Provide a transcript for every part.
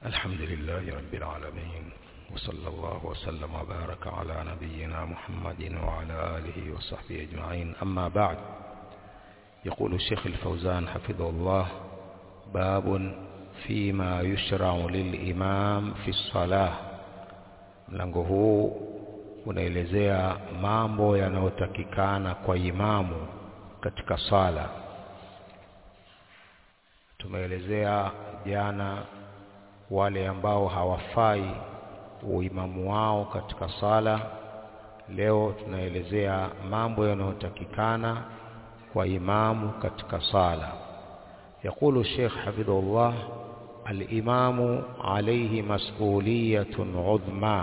الحمد لله رب العالمين وصلى الله وسلم وبارك على نبينا محمد وعلى آله وصحبه أجمعين أما بعد يقول الشيخ الفوزان حفظه الله باب فيما يشرع للإمام في الصلاة mlango huu unaelezea mambo yanayotakikana kwa imamu katika sala tumeelezea jana wale ambao hawafai uimamu wao katika sala leo tunaelezea mambo yanayotakikana kwa imamu katika sala يقول الشيخ حفظه الله الإمام عليه مسؤولية عظمى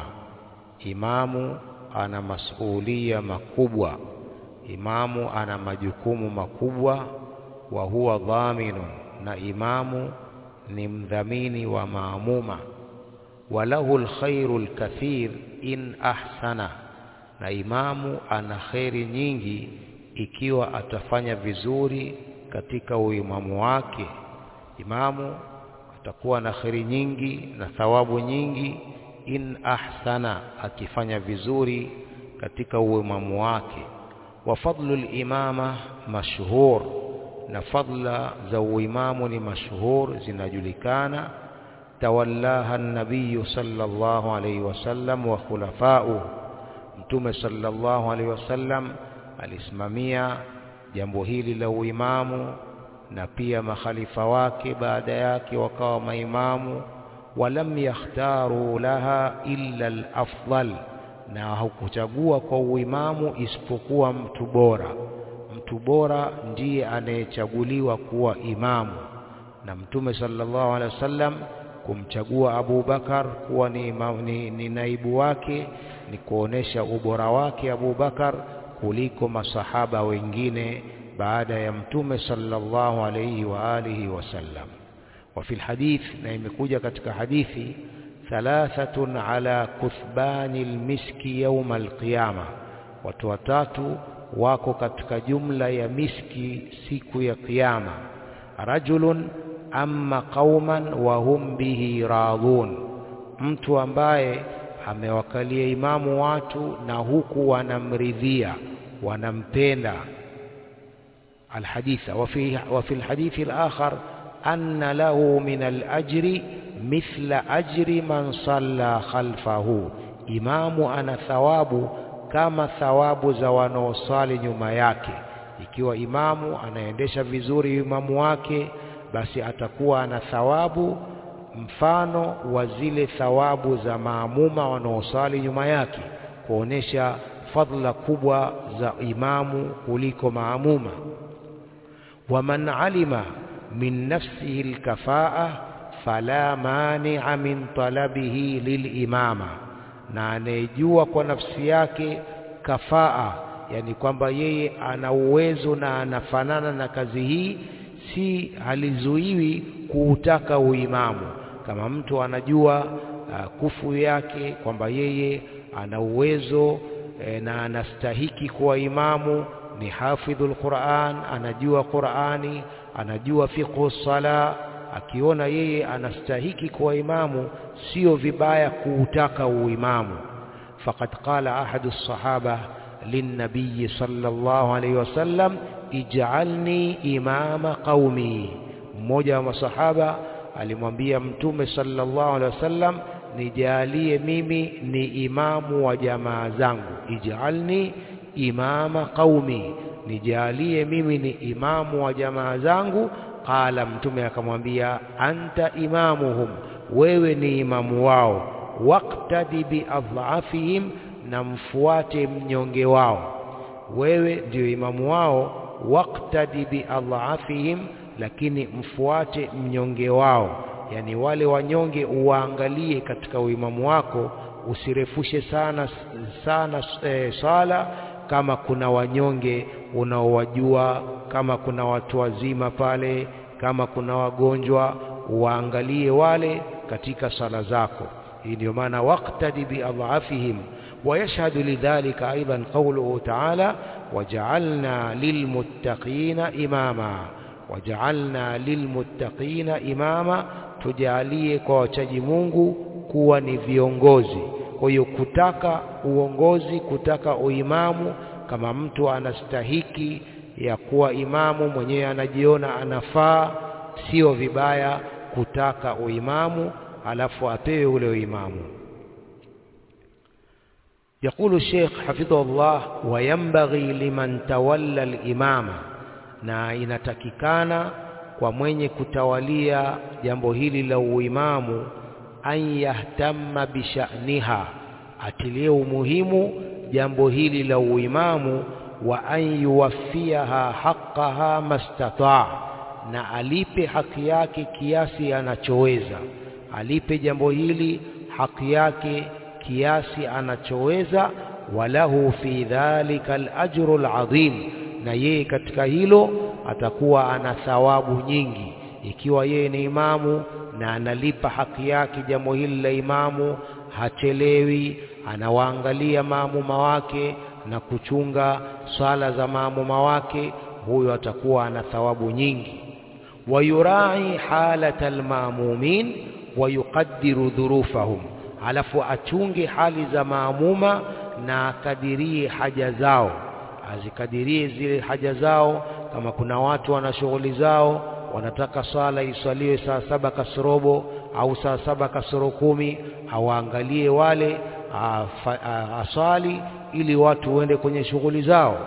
إمام أنا مسؤولية مكبوة إمام أنا مجكوم مكبوة وهو ضامن na imamu ni mdhamini wa maamuma walahu alkhairu alkathir in ahsana na imamu ana kheri nyingi ikiwa atafanya vizuri katika uimamu wake imamu atakuwa na kheri nyingi na thawabu nyingi in ahsana akifanya vizuri katika uimamu wake wa fadlu limama mashhur na fadla za uimamu ni mashhur zinajulikana tawallaha nabiyu sallallahu alayhi wasallam wa khulafa'u mtume sallallahu alayhi wasallam alisimamia jambo hili la uimamu na pia makhalifa wake baada yake wakawa maimamu walam yakhtaru laha illa al-afdal na hakuchagua kwa uimamu isipokuwa mtu bora mtu bora ndiye anayechaguliwa kuwa imamu na mtume sallallahu alaihi wasallam kumchagua Abu Bakar kuwa ni, imam, ni, ni naibu wake ni kuonesha ubora wake Abu Bakar kuliko masahaba wengine baada ya mtume sallallahu alaihi wa alihi wasallam wa fil hadith na imekuja katika hadithi thalathatun ala kuthbani almiski yawm alqiyama watu watatu wako katika jumla ya miski siku ya kiyama rajulun amma qauman wa hum bihi radhun mtu ambaye amewakalia imamu watu na huku wanamridhia wanampenda الحديث وفي وفي الحديث الآخر أن له من الأجر مثل أجر من صلى خلفه إمام أنا ثواب kama thawabu za wanaosali nyuma yake ikiwa imamu anaendesha vizuri imamu wake basi atakuwa ana thawabu mfano wa zile thawabu za maamuma wanaosali nyuma yake kuonesha fadla kubwa za imamu kuliko maamuma waman alima min nafsihi alkafaa fala mani'a min talabihi lilimama na anayejua kwa nafsi yake kafaa yani kwamba yeye ana uwezo na anafanana na kazi hii si halizuiwi kuutaka uimamu kama mtu anajua uh, kufu yake kwamba yeye ana uwezo e, na anastahiki kuwa imamu ni hafidhul Qur'an anajua Qur'ani anajua fiqhu sala akiona yeye anastahiki kuwa imamu sio vibaya kuutaka uimamu faqad qala ahadu sahaba linnabiy sallallahu alayhi wasallam ij'alni imama qaumi mmoja wa masahaba alimwambia mtume sallallahu alayhi wasallam nijalie mimi ni imamu wa jamaa zangu ij'alni imama qaumi nijalie mimi ni imamu wa jamaa zangu qala mtume akamwambia anta imamuhum wewe ni imamu wao waqtadi biadhafihim na mfuate mnyonge wao wewe ndio imamu wao waqtadi biadhafihim lakini mfuate mnyonge wao yani wale wanyonge uwaangalie katika uimamu wako usirefushe sana sana e, sala kama kuna wanyonge unaowajua kama kuna watu wazima pale kama kuna wagonjwa waangalie wale katika sala zako hii ndio maana waqtadi biadhafihim ويشهد لذلك أيضا قوله تعالى وجعلنا للمتقين إماما وجعلنا للمتقين إماما tujalie kwa wachaji Mungu kuwa ni viongozi. Kwa hiyo kutaka uongozi, kutaka uimamu, kama mtu anastahiki ya kuwa imamu mwenyewe anajiona anafaa, sio vibaya kutaka uimamu alafu apewe ule uimamu. يقول الشيخ حفظه الله وينبغي لمن تولى الإمامة na inatakikana kwa mwenye kutawalia jambo hili la uimamu an yahtamma bisha'niha atilie umuhimu jambo hili la uimamu wa an yuwaffiaha haqqaha mastataa na alipe haki yake kiasi anachoweza alipe jambo hili haki yake kiasi anachoweza walahu fi dhalika alajru alazim na yeye katika hilo atakuwa ana thawabu nyingi ikiwa yeye ni imamu na analipa haki yake jambo hili la imamu hachelewi anawaangalia maamuma wake na kuchunga swala za maamuma wake huyo atakuwa ana thawabu nyingi wayurai halata almamumin wayuqaddiru dhurufahum alafu achunge hali za maamuma na akadirie haja zao azikadirie zile haja zao kama kuna watu wana shughuli zao wanataka swala iswaliwe saa saba kasorobo au saa saba kasoro kumi awaangalie wale aswali ili watu waende kwenye shughuli zao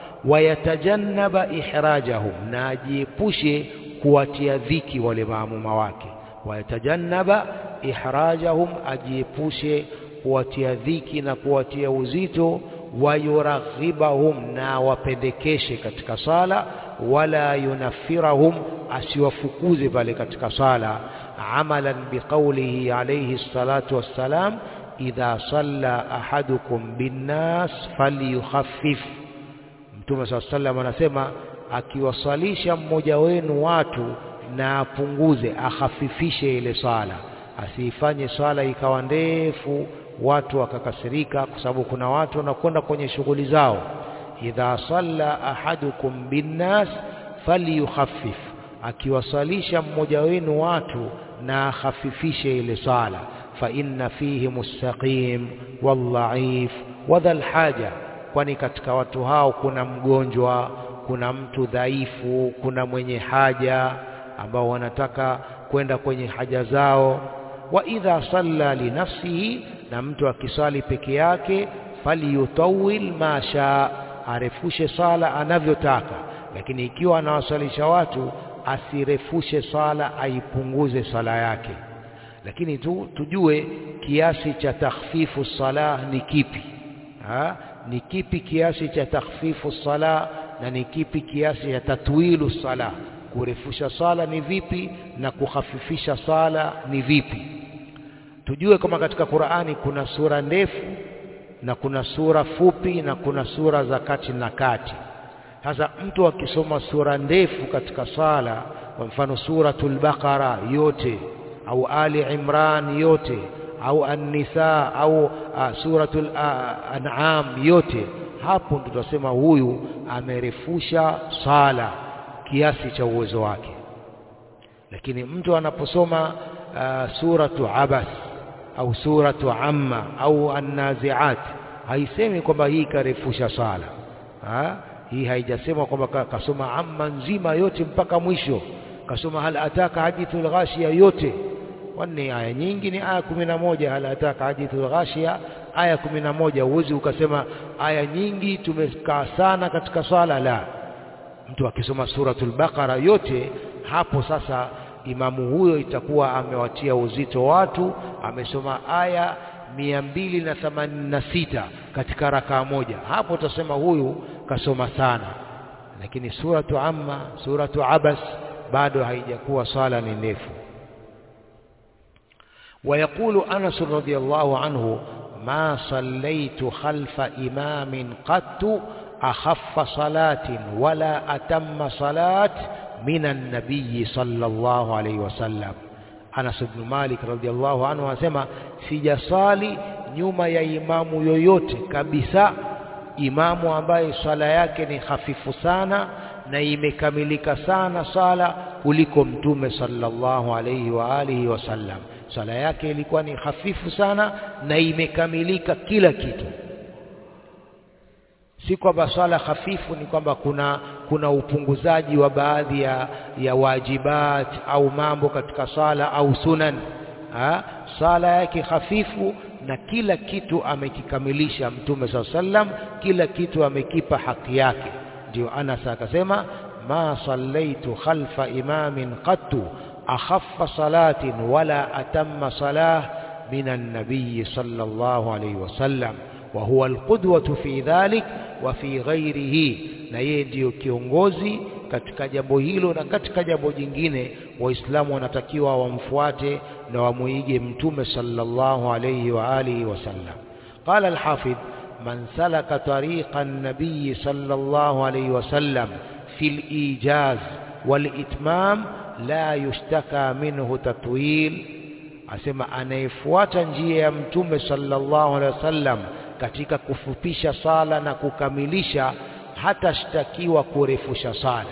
wayatajannaba ihrajahum na ajiepushe kuwatia dhiki wale maamuma wake wayatajannaba ihrajahum ajiepushe kuwatia dhiki na kuwatia uzito wayuraghibahum na wapendekeshe katika sala wala yunafirahum asiwafukuze pale katika sala amalan biqaulihi alayhi salatu wassalam idha salla ahadukum binnas falyukhaffif mtume saa sallam anasema akiwasalisha mmoja wenu watu na apunguze akhafifishe ile swala asiifanye swala ikawa ndefu watu wakakasirika kwa sababu kuna watu wanakwenda kwenye shughuli zao idha salla ahadukum binnas falyukhaffif akiwasalisha mmoja wenu watu na akhafifishe ile swala fa inna fihi mustaqim wadhaif wadhal haja kwani katika watu hao kuna mgonjwa kuna mtu dhaifu kuna mwenye haja ambao wanataka kwenda kwenye haja zao wa idha salla li nafsihi na mtu akiswali peke yake falyutawil ma shaa arefushe sala anavyotaka lakini ikiwa anawaswalisha watu asirefushe sala aipunguze sala yake lakini tu tujue kiasi cha takhfifu salah ni kipi ha? ni kipi kiasi cha takhfifu salah na ni kipi kiasi cha tatwilu salah kurefusha sala ni vipi na kukhafifisha sala ni vipi tujue kama katika Qur'ani kuna sura ndefu na kuna sura fupi na kuna sura za kati na kati sasa mtu akisoma sura ndefu katika sala kwa mfano suratul baqara yote au ali imran yote au an-nisa au uh, suratul uh, an'am yote hapo ndo tutasema huyu amerefusha sala kiasi cha uwezo wake lakini mtu anaposoma uh, suratu abas au suratu amma au an-naziat haisemi kwamba hii karefusha sala ha? hii haijasema kwamba kasoma amma nzima yote mpaka mwisho kasoma hal ataka hadithul ghashiya yote wanne aya nyingi ni aya kumi na moja hal ataka hadithul ghashiya aya kumi na moja uwezi ukasema aya nyingi tumekaa sana katika swala la mtu akisoma suratul baqara yote hapo sasa imamu huyo itakuwa amewatia uzito watu amesoma aya mia mbili na themanini na sita katika rakaa moja hapo utasema huyu kasoma sana lakini suratu amma suratu abas bado haijakuwa swala ni ndefu ويقول أنس رضي الله عنه ما صليت خلف إمام قط أخف صلاة ولا أتم صلاة من النبي صلى الله عليه وسلم Anas ibn Malik radhiallahu anhu anasema sijasali nyuma ya imamu yoyote kabisa imamu ambaye swala yake ni hafifu sana na imekamilika sana sala kuliko mtume sallallahu alayhi wa alihi wasallam sala yake ilikuwa ni hafifu sana na imekamilika kila kitu si kwamba swala hafifu ni kwamba kuna kuna upunguzaji wa baadhi ya, ya wajibat au mambo katika sala au sunan ha? sala yake hafifu na kila kitu amekikamilisha mtume saa sallam kila kitu amekipa haki yake ndio Anas akasema ma sallaitu khalfa imamin qattu akhaffa salatin wala atamma salah min an-nabiy sallallahu alayhi wasallam wa huwa alqudwatu fi dhalik wa fi ghairihi na yeye ndiyo kiongozi katika jambo hilo na katika jambo jingine waislamu wanatakiwa wamfuate na wamuige mtume sallallahu alayhi wa alihi wasallam qala alhafidh man salaka tariqa an-nabiy sallallahu alayhi wasallam fi al-ijaz wal-itmam la yushtaka minhu tatwil asema anayefuata njia ya mtume sallallahu alayhi wasallam katika kufupisha sala na kukamilisha hatashtakiwa kurefusha sala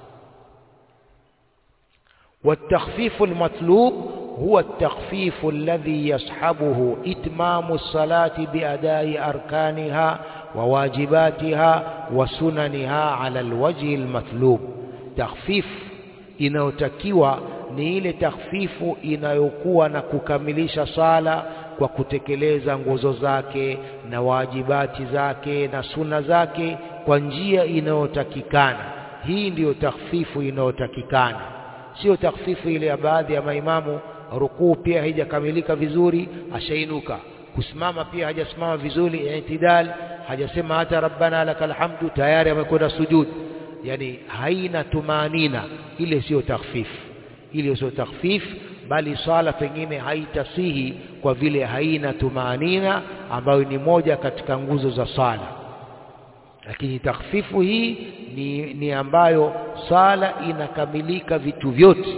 والتخفيف المطلوب هو التخفيف الذي يصحبه إتمام الصلاة بأداء أركانها وواجباتها وسننها على الوجه المطلوب تخفيف inayotakiwa ni ile takhfifu inayokuwa na kukamilisha sala kwa kutekeleza nguzo zake na wajibati zake na suna zake kwa njia inayotakikana hii ndiyo takhfifu inayotakikana sio takhfifu ile ya baadhi ya maimamu rukuu pia haijakamilika vizuri ashainuka kusimama pia hajasimama vizuri itidal hajasema hata rabbana lakal hamdu tayari amekwenda sujud yani haina tumanina ile sio takhfifu ile sio takhfif bali swala pengine haitasihi kwa vile haina tumanina ambayo ni moja katika nguzo za swala lakini takhfifu hii ni, ni ambayo sala inakamilika vitu vyote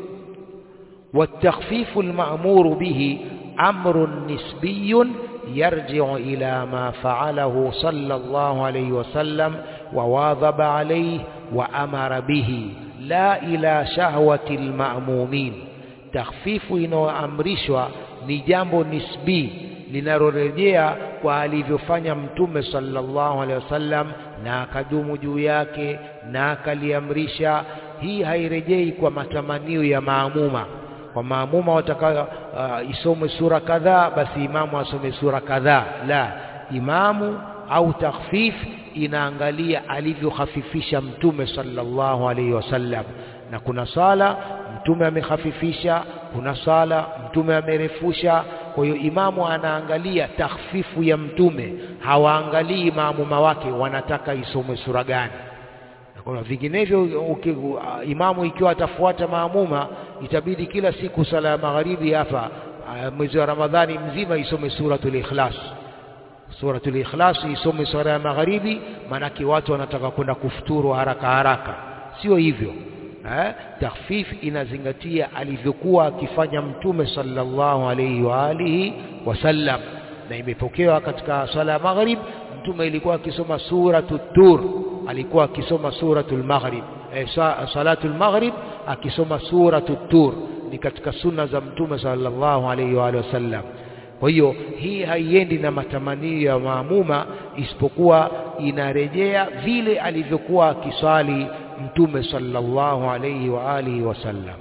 والتخفيف المأمور به أمر نسبي يرجع إلى ما فعله صلى الله عليه وسلم وواظب عليه وأمر به لا إلى شهوة المأمومين تخفيف inayoamrishwa ni jambo nisbi linalorejea kwa alivyofanya mtume sallallahu alaihi wasallam na akadumu juu yake na akaliamrisha hii hairejei kwa matamanio ya maamuma kwa maamuma wataka uh, isome sura kadhaa basi imamu asome sura kadhaa la imamu au takhfif inaangalia alivyokhafifisha mtume sallallahu alaihi wasallam na kuna sala mtume amehafifisha kuna sala mtume amerefusha kwa hiyo imamu anaangalia takhfifu ya mtume hawaangalii maamuma wake wanataka isomwe sura gani kwa vinginevyo imamu ikiwa atafuata maamuma itabidi kila siku sala ya magharibi hapa mwezi wa Ramadhani mzima isome suratul ikhlas suratul ikhlas isome sura ya magharibi maanake watu wanataka kwenda kufuturu haraka haraka sio hivyo eh takhfif inazingatia alivyokuwa akifanya mtume sallallahu alayhi wa alihi wasallam na imepokewa katika swala ya maghrib mtume ilikuwa akisoma suratul tur alikuwa akisoma suratul maghrib eh, salatul maghrib akisoma suratul tur ni katika sunna za mtume sallallahu alayhi wa alihi wasallam kwa hiyo hii haiendi na matamanio ya maamuma isipokuwa inarejea vile alivyokuwa akiswali mtume sallallahu alayhi wa alihi wasallam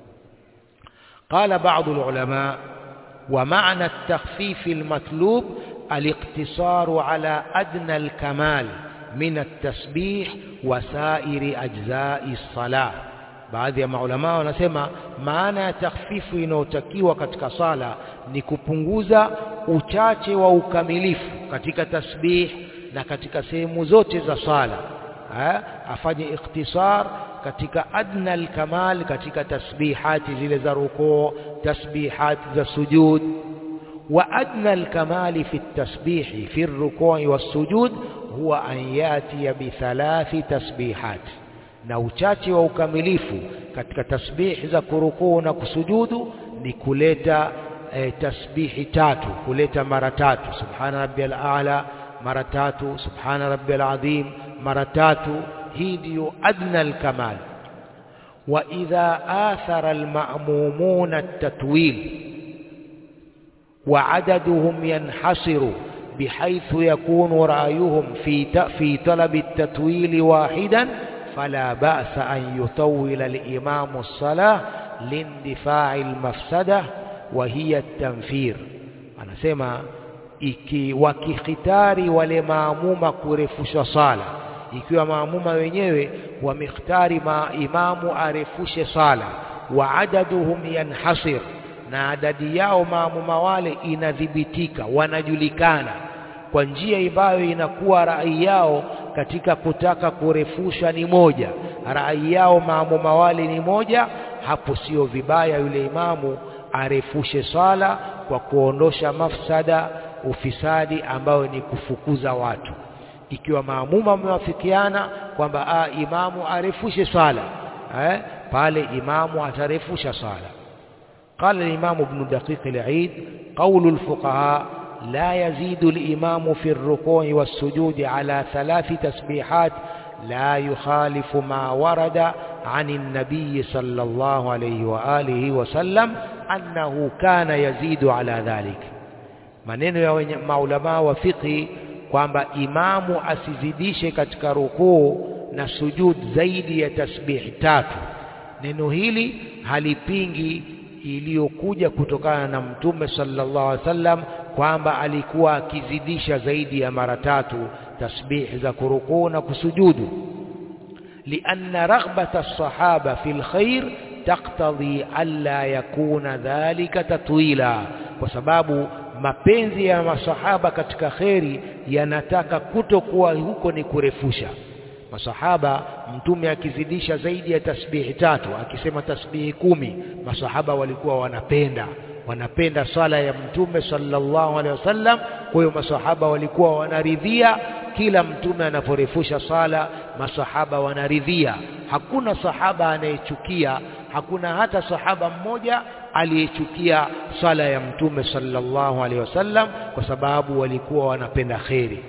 قال بعض العلماء ومعنى التخفيف المطلوب الاقتصار على أدنى الكمال من التسبيح وسائر أجزاء الصلاة baadhi ya maulama wanasema maana ya takhfifu inayotakiwa katika sala ni kupunguza uchache wa ukamilifu katika tasbih na katika sehemu zote za sala ha? afanye ikhtisar katika adna alkamal katika tasbihati zile za rukuu tasbihati za sujud wa adna alkamali fi التسبيح في الركوع والسجود هو أن يأتي بثلاث تسبيحات na uchache wa ukamilifu katika tasbihi za kurukuu na kusujudu ni kuleta e, tasbihi tatu kuleta mara tatu subhana rabbiyal a'la mara tatu subhana rabbiyal azim mara tatu hii ndiyo adna alkamal wa idha athara alma'mumuna at-tatwil wa adaduhum yanhasiru بحيث يكون رأيهم في في طلب التطويل واحدا فلا بأس أن يطول الإمام الصلاة لاندفاع المفسدة وهي التنفير anasema iki wakikhitari wale maamuma kurefusha sala ikiwa maamuma wenyewe wamekhtari maimamu arefushe sala wa adaduhum yanhasir na adadi yao maamuma wale inadhibitika wanajulikana kwa njia ambayo inakuwa rai yao katika kutaka kurefusha ni moja rai yao maamuma wale ni moja hapo sio vibaya yule imamu arefushe sala kwa kuondosha mafsada ufisadi ambayo ni kufukuza watu ikiwa maamuma wamewafikiana kwamba imamu arefushe sala eh, pale imamu atarefusha sala قال الإمام ابن دقيق العيد قول الفقهاء لا يزيد الإمام في الركوع والسجود على ثلاث تسبيحات لا يخالف ما ورد عن النبي صلى الله عليه وآله وسلم أنه كان يزيد على ذلك maneno ya maulamaa wa fiqhi kwamba imamu asizidishe katika rukuu na sujud zaidi ya tasbihi tatu neno hili halipingi iliyokuja kutokana na mtume sallallahu alaihi wasallam kwamba alikuwa akizidisha zaidi ya mara tatu tasbihi za kurukuu na kusujudu لأن رغبة الصحابة في الخير تقتضي ألا يكون ذلك تطويلا وسباب mapenzi ya masahaba katika kheri yanataka kutokuwa huko ni kurefusha masahaba mtume akizidisha zaidi ya tasbihi tatu akisema tasbihi kumi masahaba walikuwa wanapenda wanapenda sala ya mtume sallallahu alaihi wasallam kwa hiyo masahaba walikuwa wanaridhia kila mtume anaporefusha sala masahaba wanaridhia hakuna sahaba anayechukia hakuna hata sahaba mmoja aliyechukia sala ya mtume sallallahu alaihi wasallam kwa sababu walikuwa wanapenda kheri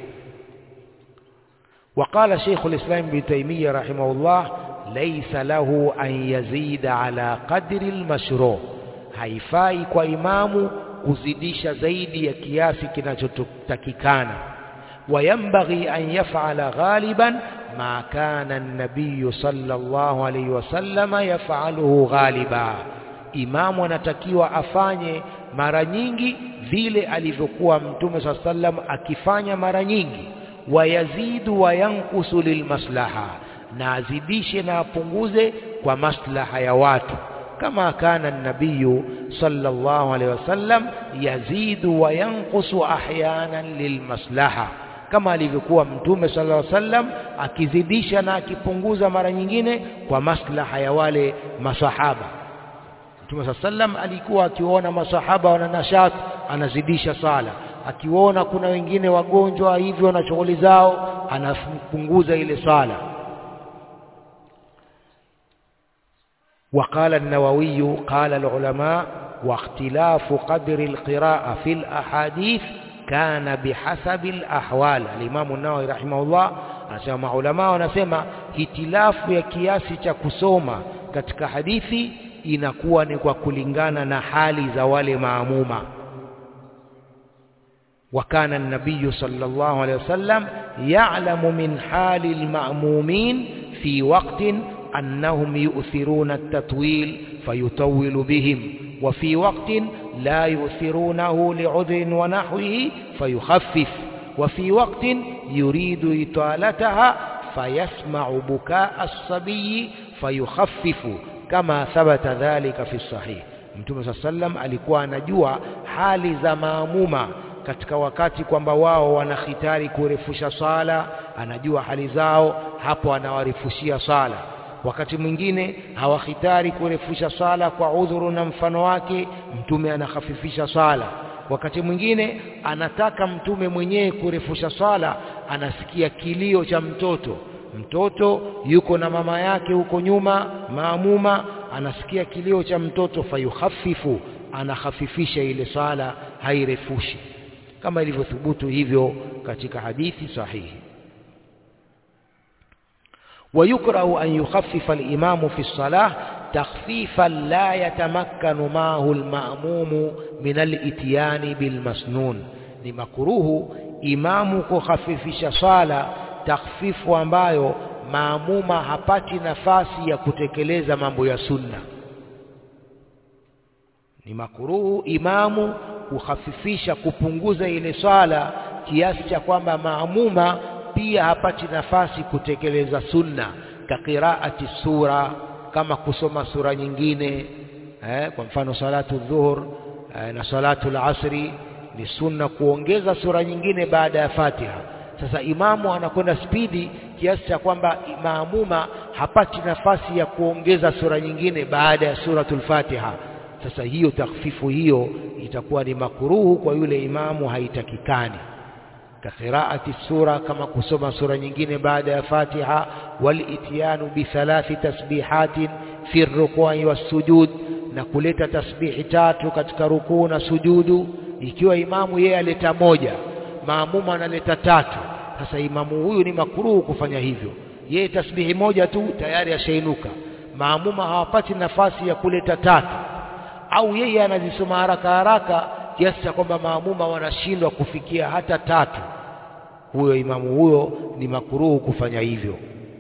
وقال شيخ الإسلام ابن تيمية رحمه الله ليس له أن يزيد على قدر المشروع haifai kwa imamu kuzidisha zaidi ya kiasi kinachotakikana وينبغي أن يفعل غالبا ما كان النبي صلى الله عليه وسلم يفعله غالبا imamu anatakiwa afanye mara nyingi vile alivyokuwa mtume saa sallam akifanya mara nyingi wayazidu wayankusu lilmaslaha na azidishe na apunguze kwa maslaha ya watu kama kana nabiyu sallallahu alaihi wasallam yazidu wayankusu ahyanan lilmaslaha kama alivyokuwa mtume sallallahu alaihi wasallam akizidisha na akipunguza mara nyingine kwa maslaha ya wale masahaba mtume sallallahu alaihi wasallam alikuwa akiona masahaba wana nashat anazidisha sala akiona kuna wengine wagonjwa hivyo na shughuli zao anapunguza ile sala وقال النووي قال العلماء واختلاف قدر القراءة في الأحاديث كان بحسب الأحوال الإمام النووي رحمه الله anasema maulama wanasema hitilafu ya kiasi cha kusoma katika hadithi inakuwa ni kwa kulingana na hali za wale maamuma وكان النبي صلى الله عليه وسلم يعلم من حال المأمومين في وقت أنهم يؤثرون التطويل فيطول بهم وفي وقت لا يؤثرونه لعذر ونحوه فيخفف وفي وقت يريد إطالتها فيسمع بكاء الصبي فيخفف كما ثبت ذلك في الصحيح Mtume صلى الله عليه وسلم alikuwa anajua hali za maamuma katika wakati kwamba wao wanahitari kurefusha sala anajua hali zao hapo anawarifushia sala wakati mwingine hawahitari kurefusha sala kwa udhuru na mfano wake mtume anahafifisha sala wakati mwingine anataka mtume mwenyewe kurefusha sala anasikia kilio cha mtoto mtoto yuko na mama yake huko nyuma maamuma anasikia kilio cha mtoto fayuhafifu anahafifisha ile sala hairefushi kama ilivyothubutu hivyo katika hadithi sahihi ويكره أن يخفف الإمام في الصلاة تخفيفا لا يتمكن معه المأموم من الاتيان بالمسنون ni makuruhu imamu kukhafifisha swala takhfifu ambayo maamuma hapati nafasi ya kutekeleza mambo ya sunna ni makuruhu imamu kukhafifisha kupunguza ile swala kiasi cha kwamba maamuma pia hapati nafasi kutekeleza sunna ka qiraati sura kama kusoma sura nyingine eh, kwa mfano salatu dhuhur eh, na salatu al-asri ni sunna kuongeza sura nyingine baada ya Fatiha. Sasa imamu anakwenda spidi kiasi cha kwamba maamuma hapati nafasi ya kuongeza sura nyingine baada ya suratul Fatiha. Sasa hiyo takhfifu hiyo itakuwa ni makuruhu kwa yule imamu, haitakikani kakhiraati sura, kama kusoma sura nyingine baada ya Fatiha, wal ityanu bi thalathi tasbihatin fi rukui wassujud, na kuleta tasbihi tatu katika rukuu na sujudu ikiwa imamu yeye aleta moja maamuma analeta tatu sasa imamu huyu ni makuruhu kufanya hivyo yeye tasbihi moja tu tayari ashainuka maamuma hawapati nafasi ya kuleta tatu au yeye anazisoma haraka haraka kiasi cha kwamba maamuma wanashindwa kufikia hata tatu huyo imamu huyo ni makuruhu kufanya hivyo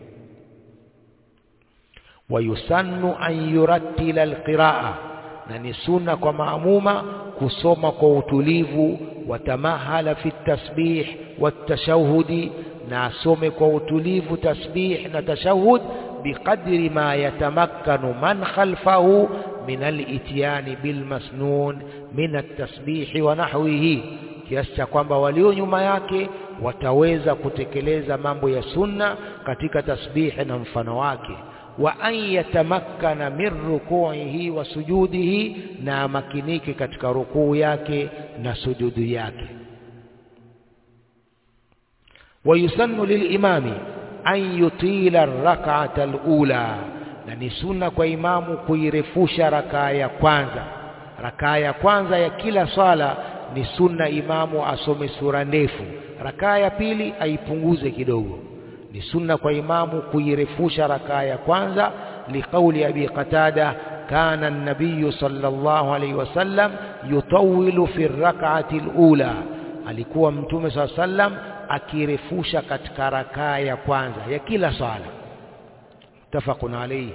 wayusannu an yurattila alqiraa na ni sunna kwa maamuma kusoma kwa utulivu watamahala fi tasbih watashahudi na asome kwa utulivu tasbih na tashahud biqadri ma yatamakkanu man khalfahu min al-ityani bil masnun min at-tasbih wa nahwihi kiasi cha kwamba walio nyuma yake wataweza kutekeleza mambo ya sunna katika tasbih na mfano wake wa an yatamakkana min rukuihi wa sujudihi, na amakinike katika rukuu yake na sujudu yake. wa yusannu lilimami an yutila rak'ata alula, na ni sunna kwa imamu kuirefusha rakaa ya kwanza. Rakaa ya kwanza ya kila swala ni sunna imamu asome sura ndefu, rakaa ya pili aipunguze kidogo ni sunna kwa imamu kuirefusha rakaa ya kwanza liqauli abi qatada kana an-nabiy sallallahu alayhi wasallam yutawilu fi rak'ati al-ula alikuwa mtume saa sallam akirefusha katika rakaa ya kwanza ya kila swala mutafaqun alayhi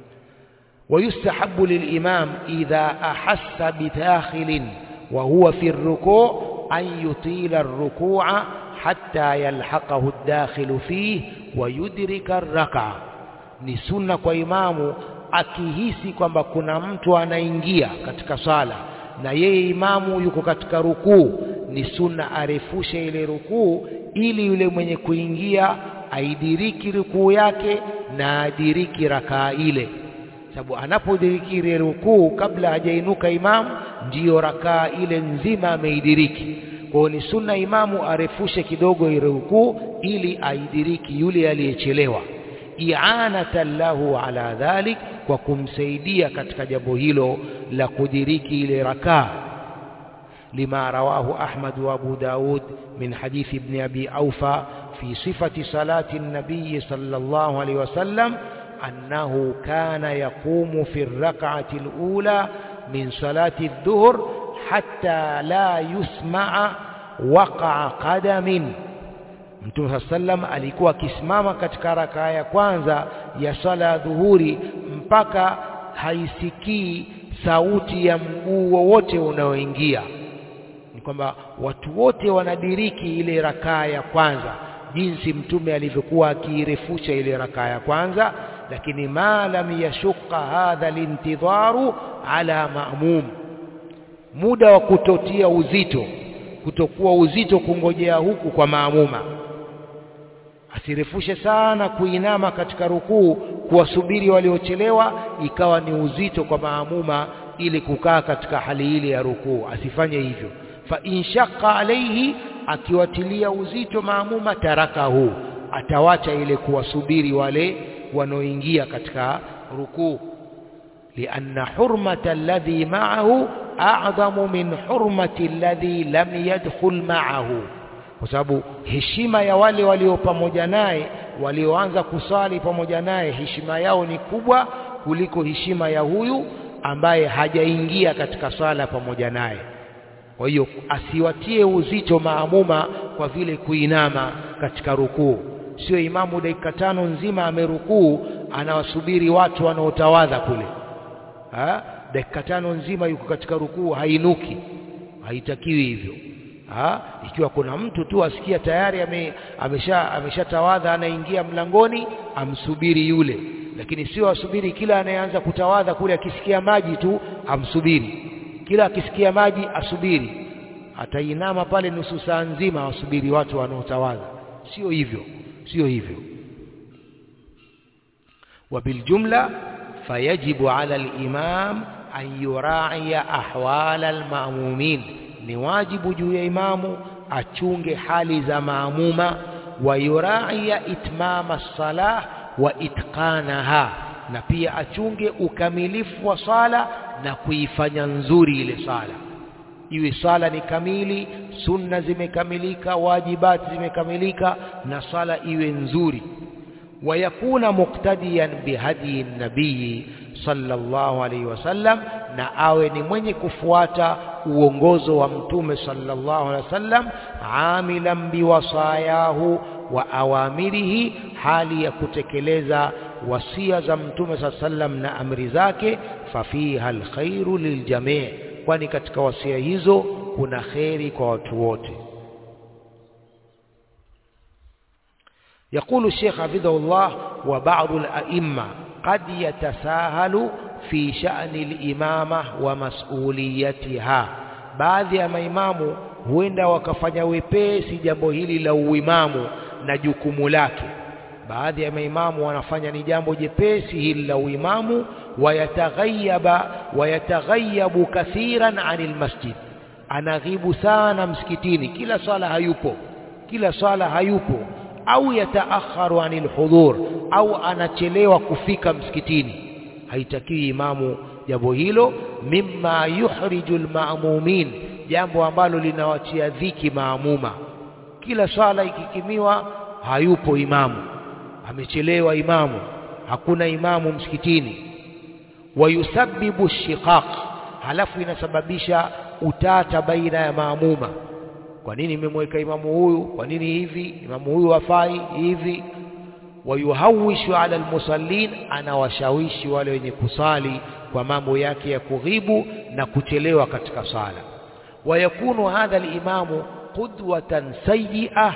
ويستحب للإمام إذا أحس بداخل وهو في الركوع أن يطيل الركوع حتى يلحقه الداخل فيه ويدرك الركعة ni sunna kwa imamu akihisi kwamba kuna mtu anaingia katika sala na yeye imamu yuko katika rukuu ni sunna arefushe ile rukuu ili yule mwenye kuingia aidiriki rukuu yake na adiriki rakaa ile sababu anapodiriki ile rukuu kabla hajainuka imamu ndiyo rakaa ile nzima ameidiriki kwa hiyo ni sunna imamu arefushe kidogo ile rukuu ili aidiriki yule aliyechelewa i'anatan lahu ala dhalik kwa kumsaidia katika jambo hilo la kudiriki ile rakaa lima rawahu Ahmad wa Abu Daud min hadith ibn Abi Aufa fi sifati salati an-nabiy sallallahu alayhi wasallam annahu kana yaqumu fi ar-rak'ati al-ula min salati adh-dhuhr hatta la yusma'a waqa'a qadamin Mtume saa sallam alikuwa akisimama katika rakaa ya kwanza ya swala ya dhuhuri mpaka haisikii sauti ya mguu wowote unaoingia. Ni kwamba watu wote wanadiriki ile rakaa ya kwanza, jinsi Mtume alivyokuwa akiirefusha ile rakaa ya kwanza, lakini ma lam yashuqa hadha lintidharu ala ma'mum, muda wa kutotia uzito, kutokuwa uzito kungojea huku kwa maamuma asirefushe sana kuinama katika rukuu kuwasubiri waliochelewa ikawa ni uzito kwa maamuma ili kukaa katika hali ile ya rukuu asifanye hivyo fa inshaqa alaihi akiwatilia uzito maamuma tarakahu atawacha ile kuwasubiri wale wanaoingia katika rukuu lianna hurmata alladhi ma'ahu a'zamu min hurmati alladhi lam yadkhul ma'ahu kwa sababu heshima ya wale walio pamoja naye walioanza kusali pamoja naye heshima yao ni kubwa kuliko heshima ya huyu ambaye hajaingia katika sala pamoja naye kwa hiyo asiwatie uzito maamuma kwa vile kuinama katika rukuu sio imamu dakika tano nzima amerukuu anawasubiri watu wanaotawadha kule ha? dakika tano nzima yuko katika rukuu hainuki haitakiwi hivyo ha? ikiwa kuna mtu tu asikia tayari ame, amesha ameshatawadha anaingia mlangoni amsubiri yule lakini sio asubiri kila anayeanza kutawadha kule akisikia maji tu amsubiri kila akisikia maji asubiri atainama pale nusu saa nzima asubiri watu wanaotawadha sio hivyo sio hivyo وبالجملة فيجب على الإمام أن يراعي أحوال المأمومين نواجب جو إمام أتشونج حال ذا مأمومة ويراعي إتمام الصلاة وإتقانها na pia achunge ukamilifu wa sala na kuifanya nzuri ile sala iwe sala ni kamili sunna zimekamilika wajibati zimekamilika na sala iwe nzuri ويكون مقتديا بهدي النبي صلى الله عليه وسلم na awe ni mwenye kufuata uongozo wa mtume sallallahu alaihi wasallam amilan biwasayahu wa awamirihi hali ya kutekeleza wasia za mtume saa sallam na amri zake fafiha alkhairu liljamii kwani katika wasia hizo kuna kheri kwa watu wote يقول الشيخ حفظه الله وبعض الأئمة قد يتساهل في شأن الإمامة ومسؤوليتها baadhi ya maimamu huenda wakafanya wepesi jambo hili la uimamu na jukumu lake baadhi ya maimamu wanafanya ni jambo jepesi hili la uimamu wayataghayaba wayataghayabu kathiran anil masjid anaghibu sana msikitini kila swala hayupo kila swala hayupo au yataakharu anil hudhur au anachelewa kufika msikitini haitakiwi imamu jambo hilo mimma yuhriju almaamumin jambo ambalo linawatia dhiki maamuma kila swala ikikimiwa hayupo imamu amechelewa imamu hakuna imamu msikitini wayusabbibu shiqaq halafu inasababisha utata baina ya maamuma kwa nini imemweka imamu huyu kwa nini hivi imamu huyu hafai hivi wayuhawishu ala almusallin anawashawishi wale wenye kusali kwa mambo yake ya kughibu na kuchelewa katika sala wayakunu hadha alimamu qudwatan sayyi'ah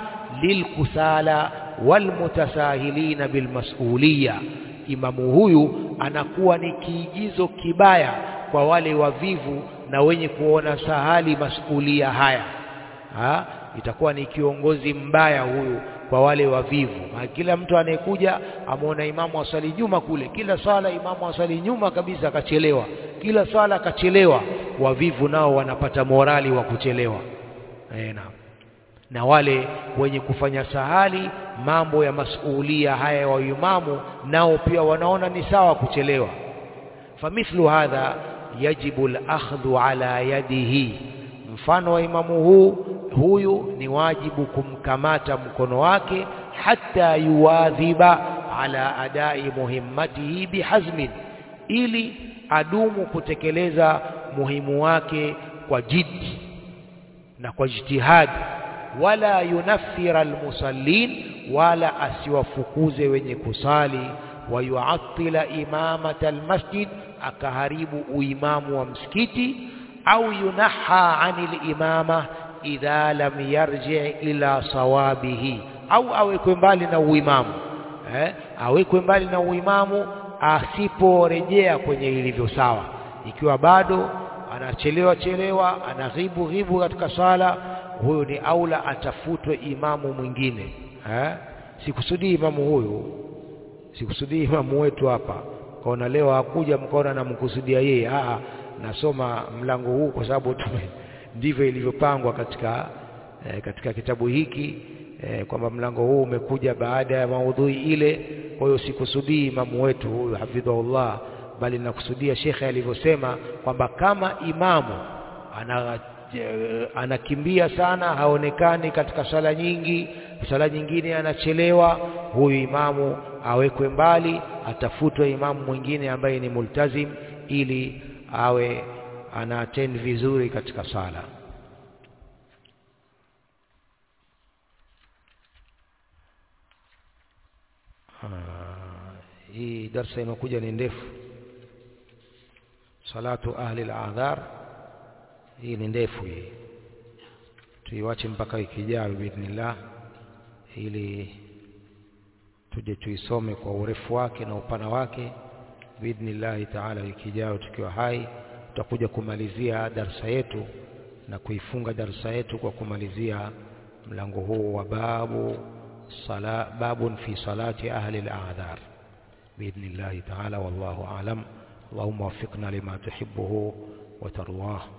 lilkusala walmutasahilina bilmas'uliyya imamu huyu anakuwa ni kiigizo kibaya kwa wale wavivu na wenye kuona sahali masulia haya ha? itakuwa ni kiongozi mbaya huyu kwa wale wavivu ha, kila mtu anayekuja amuona imamu asali nyuma kule kila swala imamu asali nyuma kabisa akachelewa kila swala akachelewa wavivu nao wanapata morali wa kuchelewa e, na, na wale wenye kufanya sahali mambo ya masulia haya wa imamu nao pia wanaona ni sawa kuchelewa famithlu hadha yajibu al-akhdhu ala yadihi mfano wa imamu huu huyu ni wajibu kumkamata mkono wake hata yuwadhiba ala adai muhimmatihi bihazmin ili adumu kutekeleza muhimu wake kwa jiddi na kwa jitihadi wala yunaffira almusallin wala asiwafukuze wenye kusali wayuattila imamata almasjid akaharibu uimamu wa msikiti au yunaha anil imama idha lam yarji ila sawabihi au awekwe mbali na uimamu eh? awekwe mbali na uimamu asiporejea kwenye ilivyo sawa ikiwa bado anachelewa chelewa anaghibu ghibu katika sala huyo ni aula atafutwe imamu mwingine eh? sikusudii imamu huyu sikusudii imamu wetu hapa kaona leo hakuja mkaona namkusudia yeye ah nasoma mlango huu kwa sababu ndivyo ilivyopangwa katika eh, katika kitabu hiki eh, kwamba mlango huu umekuja baada ya maudhui ile kwa hiyo sikusudii imamu wetu huyu hafidhahullah bali nakusudia shekhe alivyosema kwamba kama imamu ana anakimbia sana haonekani katika sala nyingi sala nyingine anachelewa huyu imamu awekwe mbali atafutwe imamu mwingine ambaye ni multazim ili awe ana attend vizuri katika sala hii darsa inakuja ni ndefu salatu ahli al-adhar hii ni ndefu hii tuiwache mpaka wiki ijayo biidhnillah ili tuje tuisome kwa urefu wake na upana wake biidhnillahi taala wiki ijayo tukiwa hai tutakuja kumalizia darsa yetu na kuifunga darsa yetu kwa kumalizia mlango huu wa babu sala babun fi salati ahli al-a'dhar biidhnillahi taala wallahu a'lam اللهم وفقنا لما تحبه وترضاه